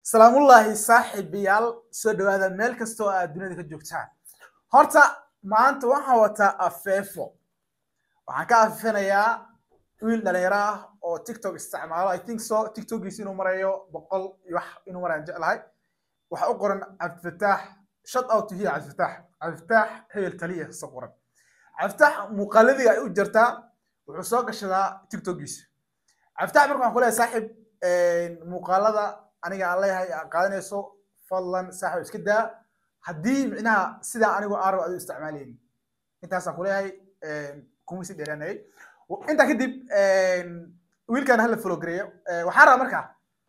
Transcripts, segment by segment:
salaamullaahi saaxiibayaal soo dhawaada meel kasta oo aad duniyada ka joogtaan horta maanta waxaan wataa afeefo waxaan ka afeefanayaa wiil dhalinyaro ah oo tiktok isticmaalo i think so tiktokiisa inuu marayo boqol iyo wax inuu marayaan jeclahay waxa u qoran cabdifataax shut out to here cabdifataax cabdifataax hebel taliya soo qoran cabdifataax muuqaaladii ay u jirtaa wuxuu soo gashadaa tiktokiisa cabdifataax marka waxaan ku leeyahay saaxiib muuqaalada aniga aan leeyahay aad qaadanayso fadlan saaxiib iska daa haddii micnaha sidaa anigu aan rabo adu isticmaalayni intaasaan ku leeyahay kuma sii dheeraanayay intaa kadib wiilkan hala follow gareeyo waxaan rabaa markaa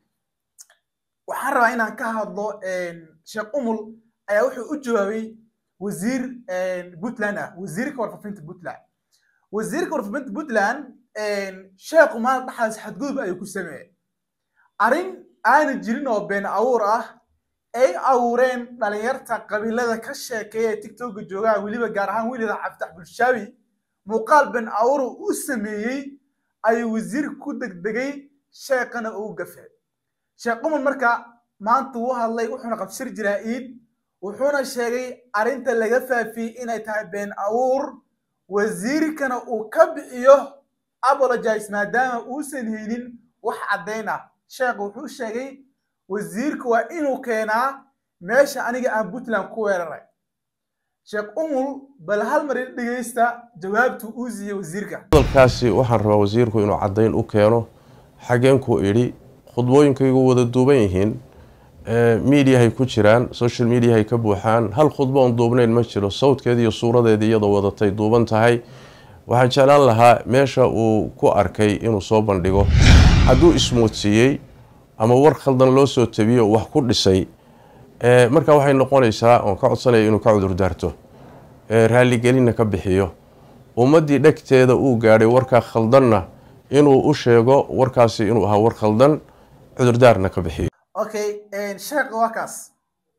waxaan rabaa inaan ka hadlo sheekh umul ayaa wuxuu u jawaabay wasiir puntland ah wasiirka warfaafinta puntland wasiirka warfaafinta puntland sheekhu maal dhaxaas xadgudub ayuu ku sameeyey arrin aana jirin oo been abuur ah ay abuureen dhalinyarta qabiilada ka sheekeeya tiktoka joogaa weliba gaar ahaan wiilida cabditax bulshaawi muuqaal been abuur u sameeyey ayuu wasiirka ku degdegay sheekhana uu gafay sheekh umar marka maanta wuu hadlay wuxuuna qabsir jiraa iid wuxuuna sheegay arrinta laga faafiyey inay tahay been abuur wasiirkana uu ka bixiyo apologize maadaama uusan helin wax caddayn ah sheekh wuxuu sheegay wasiirka waa inuu keenaa meesha aniga aan puntland ku weeraray sheekh umul bal hal mar ila dhegeysta jawaabtu uu siiyey wasiirka hadalkaasi waxaan rabaa wasiirku inuu caddayn u keeno xageenku idhi khudbooyinkaygu wada duuban yihiin miidiyahay ku jiraan social mediahay ka buuxaan hal khudbo oon duubnayn ma jiro sawdkeedi iyo suuradeedii iyadoo wadatay duuban tahay waxaan jeclaan lahaa meesha uu ku arkay inuu soo bandhigo hadduu ismoodsiiyey ama war khaldan loo soo tabiyo wax ku dhisay marka waxay noqonaysaa oon ka codsanaya inuu ka cudur daarto raaligelinna ka bixiyo ummaddii dhegteeda uu gaadhay warkaa khaldanna inuu u sheego warkaasi inuu ahaa war khaldan cudurdaarna ka bixiyo okay sheekha waa kaas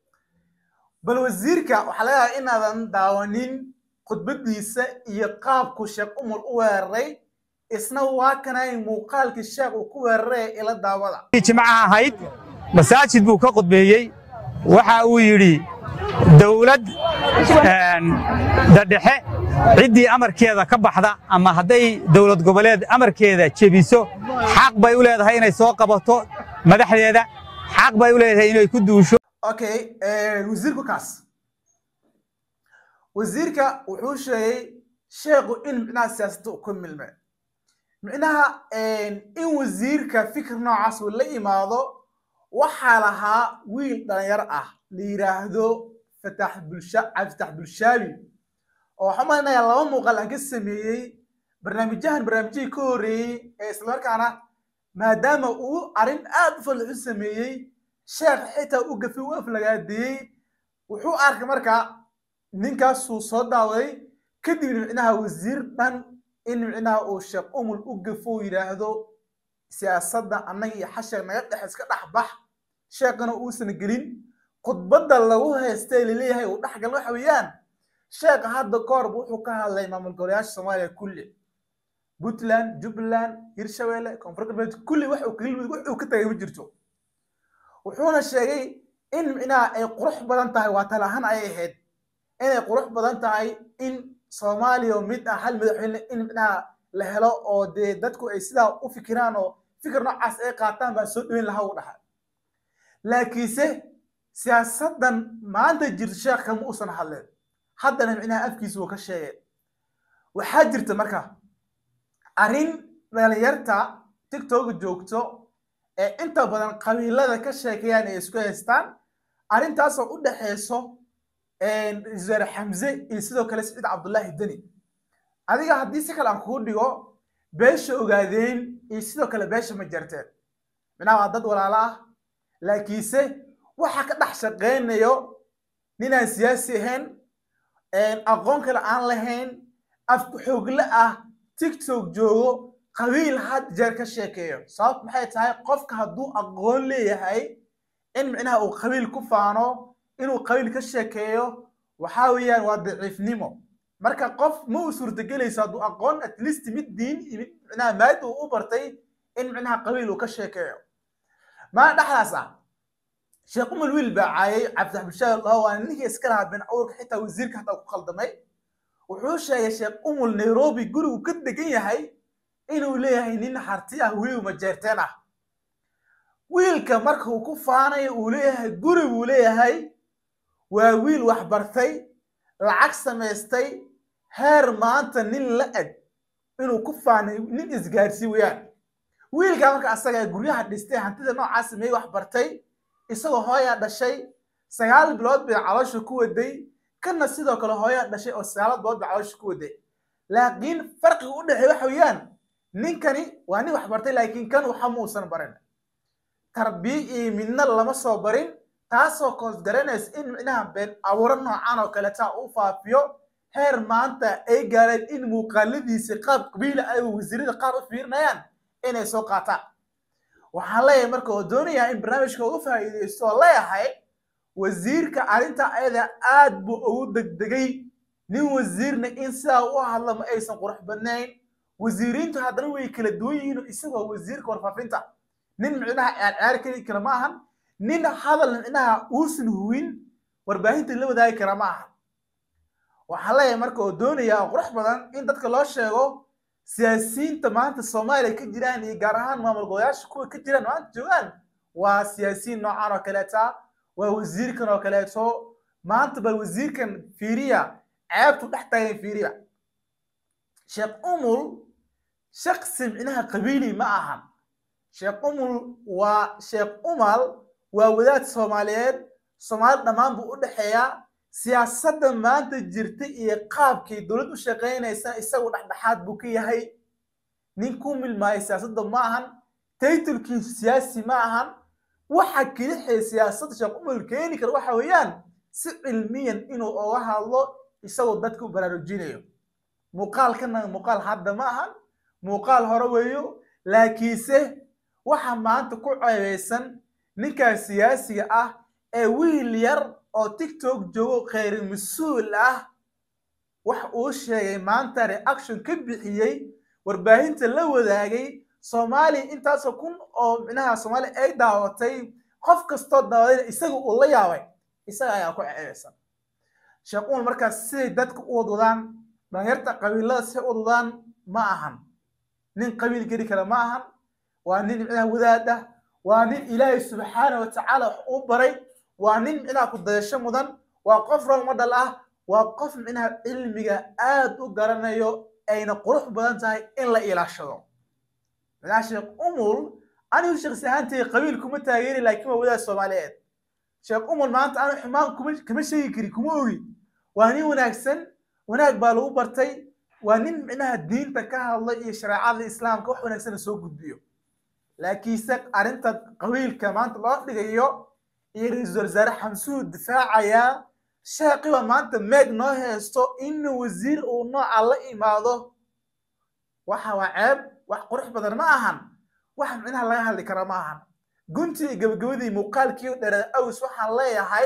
bal wasiirka waxaa laga yaabaa inaadan daawanin khudbadiisa iyo qaabku sheekh umar u weeraray isna waa kanay muuqaalkii sheekh uu ku weeraray ila daawada jimcaha ahayd masaajid buu ka khudbeeyey waxa uu yidhi dawlad dadhexe ciddii amarkeeda ka baxda ama hadday dawlad goboleed amarkeeda jebiso xaq bay u leedahay inay soo qabato madaxdeeda xaq bay u leedahay inay ku duusho okay wasiirku kaas wasiirka wuxuu sheegay sheekhu in micnaha siyaasadda uu ku milmay micnaha in wasiirka fikir noocaas uu la imaado waxaa lahaa wiil dhalinyaro ah la yidhaahdo fatax bulsha cabditax bulshaabi oo waxaan malinayaa laba muuqaal aan ka sameeyey barnaamijyahan barnaamijyadii ka horreeyey ee islamarkaana maadaama uu arrin aad u fadli u sameeyey sheekh xitaa u gafi u aflagaadeeyey wuxuu arkay marka ninkaasuu soo daawaday kadibna micnaha wasiir dhan in micnaha uu sheekh umul u gafo yidhaahdo siyaasadda annaga iyo xasheeg naga dhex iska dhex bax sheekhana uusan gelin khudbadda lagu haystay laleeyahay uu dhex galin waxa weeyaan sheekha hadda koorba wuxuu ka hadlay maamul goboleyaasha soomaaliya kulli puntland jubbaland hirshabeelle koonfur galbeed kulli wax uu ka tagay ma jirto wuxuuna sheegay in micnaha ay qurux badan tahay waa talahaan ay ahayd inay qurux badan tahay in soomaaliya oo mid ah hal madaxweyne in micnaha la helo oo dee dadku ay sidaa u fikiraan oo fikir noocaas ay qaataan baa soo dhaweyn lahaa u dhaxa laakiinse siyaasaddan maanta jirto sheekh kama uusan hadleen haddana micnaha afkiisa wuu ka sheegay waxaa jirta marka arrin dhalinyarta tiktoka joogto ee inta badan qabiilada ka sheekeeyaan ay isku haystaan arrintaasoo u dhexeyso wasaare xamse iyo sidoo kale siciid cabdullaahi deni adiga haddii si kale aan kugu dhigo beesha ogaadeen iyo sidoo kale beesha ma jarteen micnaha waa dad walaalo ah laakiinse waxa ka dhex shaqeynayo ninaan siyaasi ahayn aqoon kale aan lahayn afku xoogle ah tiktok joogo qabiil had jeer ka sheekeeyo sababtu maxay tahay qofka hadduu aqoon leeyahay in micnaha uu qabiil ku faano inuu qabiil ka sheekeeyo waxaa weeyaan waa daciifnimo marka qof ma u suurtagelayso hadduu aqoon at least mid diin mid micnaha maadi uu u bartay in micnaha qabiil uu ka sheekeeyo maa dhexdaas ah sheekh umar wiil baa caayay cabdirax bishaar laho waa ninkii iska lahaa been awrka xitaa wasiirka hataa ku khaldamay wuxuu sheegay sheekh umul nairobi gurigu ka degan yahay inuu leeyahay nin harti ah weliba majeerteen ah wiilka marka uu ku faanayo uu leeyahay guri buu leeyahay waa wiil waxbartay lacag samaystay heer maanta nin la eg inuu ku faanay nin isgaarsii weyaan wiilkaa marka asaga guryaha dhistay hantida noocaas sameeyey waxbartay isagoo hooyaa dhashay sagaal bilood bay caloosha ku waday kana sidoo kale hooyaa dhashay oo sagaal bilood bay caloosha ku waday laakiin farqiga u dhexeey waxa weeyaan ninkani waa nin waxbartay laakiin kan waxa muusan barin tarbiya iyo midna lama soo barin taasoo koos garanaysa in micnaha been abuuro noocan oo kaleta u faafiyo heer maanta ay gaareen in muuqaaladiisa qaab qabiila ay wasiirada qaar u fiirinayaan inay soo qaataan waxaan leeyahay marka oo doonayaa in barnaamijka uga faa'iidaysto oo leeyahay wasiirka arrinta ayada aad buu ugu degdegay nin wasiirna in sidaa u hadla ma aysan qurux badnayn wasiiriintu haddana way kala duwan yihiin isagoo wasiirka warfaafinta nin micnaha aan ciyaar keli kara ma ahan nin hadal micnaha uusan huwin warbaahinta la wadaagi kara ma ahan waxaan leeyahay marka oo doonaya oo qurux badan in dadka loo sheego siyaasiyiinta maanta soomaaliya ka jiraan iyo gaar ahaan maamul goboleyaasha kuwa ka jiraan maanta joogaan waa siyaasiyiin noocan oo kaleeta waa wasiirkan oo kaleeto maanta bal wasiirkan fiiriya ceebtu dhex taagan fiiriya sheekh umul shaksi micnaha qabiili ma ahan sheekh umul waa sheekh umal waa wadaad soomaaliyeed soomaali dhammaan buu u dhexeeyaa siyaasadda maanta jirta iyo qaabkii dowlad u shaqaynaysa isagu dhexdhexaad buu ka yahay nin ku milmaayo siyaasadda ma ahan taytulkiisu siyaasi ma ahan waxa kelixee siyaasadda sheekh umul keeni kara waxa weeyaan si cilmiyan inuu oga hadlo isagoo dadka u baraarujinayo muuqaalkana muuqaal hadda ma ahan muuqaal hore weeyo laakiinse waxa maanta ku ceebeysan ninkaas siyaasiga ah ee wiil yar oo tiktok joogo kheyri mas-uul ah wax uu sheegay maanta reaction ka bixiyey warbaahinta la wadaagay soomaaliya intaasoo kun oo micnaha soomaaliya ay daawatay qof kastoo daawadayna isaga uu la yaabay isaga ayaa ku ceebeysan sheekh umar markaas siday dadka u wadwadaan dhalinyarta qabiilada siday u wadwadaan ma ahan nin qabiil geli kara ma ahan waa nin micnaha wadaad ah waa nin ilaahay subxaana wa tacaala wax uu baray waa nin micnaha ku dayasho mudan waa qof rol model ah waa qof micnaha cilmiga aad u garanayo ayna qurux badan tahay in la ilaashado micnaha sheekh umul anigu shakhsi ahaantay qabiil kuma taageeri laakiin waa wadaad soomaaliyeed sheekh umul maanta anu xumaan kuma kama sheegi kari kuma ogi waa nin wanaagsan wanaag baa lagu bartay waa nin micnaha diinta ka hadlay iyo shareecada islaamka wax wanaagsan soo gudbiyo laakiinse arrinta qabiilka maanta loo dhigayo iyo ra-iisul wasaare xamsuhu difaacayaa sheeqiba maanta meeg noo haysto in wasiir uu nooca la imaado waxa waa ceeb wax qurux badan ma ahan wax micnaha laga hadli kara ma ahan guntii gabagabadii muuqaalkii dhereed aws waxaan leeyahay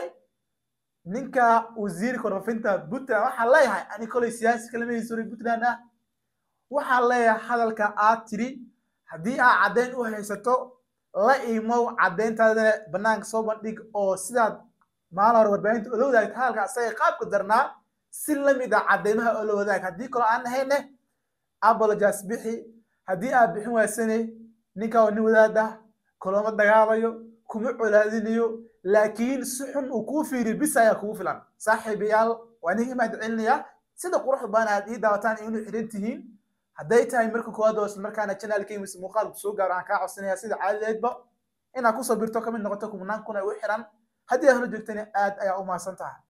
ninka wasiirka warfaafinta puntland waxaan leeyahay ani kolay siyaasi kalamaysoray puntland ah waxaan leeyahay hadalka aad tiri haddii aad caddayn u haysato la imow caddayntaadana bannaanka soo bandhig oo sidaad maalin hore warbaahinta ola wadaagta hadalka asaga qaabka darnaa si lamid ah caddaymaha oo la wadaag haddii kaloo aan ahayne apologies bixi haddii aad bixin waysane ninka waa nin wadaad ah kulama dagaalayo kuma colaadinayo laakiin si xun uu kuu fiiriyo bis ayaa kugu filan saaxiibayaal waa ninka mahad celinaya sida quruxda badan aad ii daawataan inuu xidhan tihiin hadday tahay marka koowaad oo islamarkaana channelkay mise muuqaalku soo gaaro aan kaa codsanaya sida caadadeedba inaad kusoo birto kamid noqoto kumnaan kun ay u xiran haddii aad hore joogtana aad ayaa u mahadsan tahay